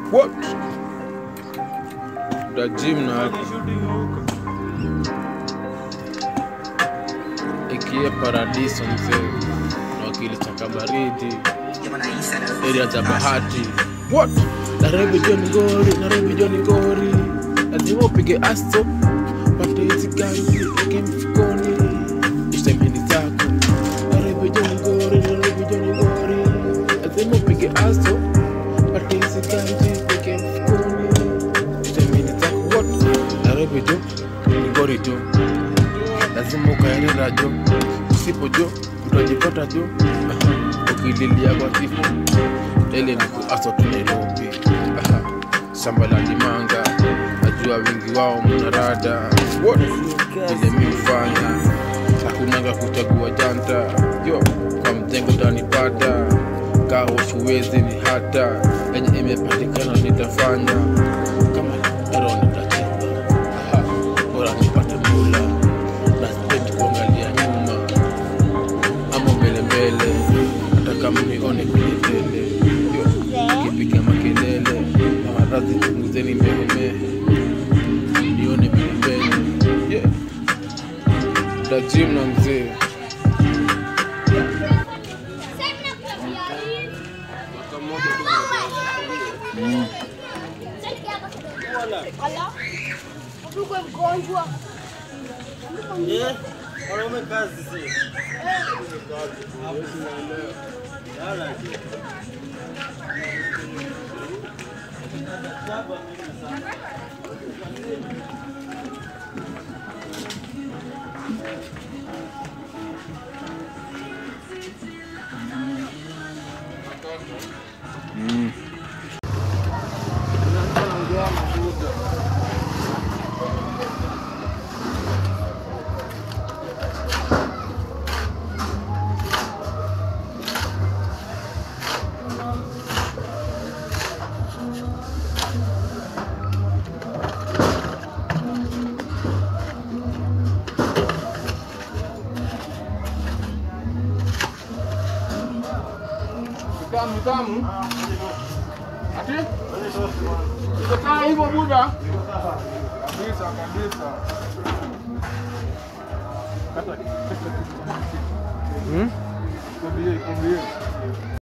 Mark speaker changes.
Speaker 1: What? Da gym na ikie paradiso mzee na wakili chaka baridi area za bahati What? Nairobi John Ngori, Nairobi John Ngori, lazima upige asto pate hizi ganji weke mfukoni, ishtemeni zako. Nairobi John Ngori, Nairobi John Ngori, lazima upige asto pate hizi ganji weke mfukoni, ishtemeni zako. What? Nairobi John Ngori jo, lazima ukaerera jo, usipo jo utajipata jo ukililia kwa kifo ile ni kuaso tu Nairobi. Aha. Shamba la limanga, najua wingi wao mnarada What? ile mi hufanya hakunanga kuchagua janta yo kwa mtengo utanipata kaho shuwezi ni hata enye imepatikana nitafanya kama ero nitacheza Aha. bora nipate mula na sipendi kuangalia nyuma ama mbele mbele hata kama nione kwenye tele Yo, kipiga makelele na maradhi punguzeni mehemehe nione mbele mbele yeah. da gym na mzee
Speaker 2: Uko mgonjwa.
Speaker 3: Wanaume kazi si. Lala.
Speaker 1: tamu tamu ati iko sawa hivyo buda kabisa kabisa hmm?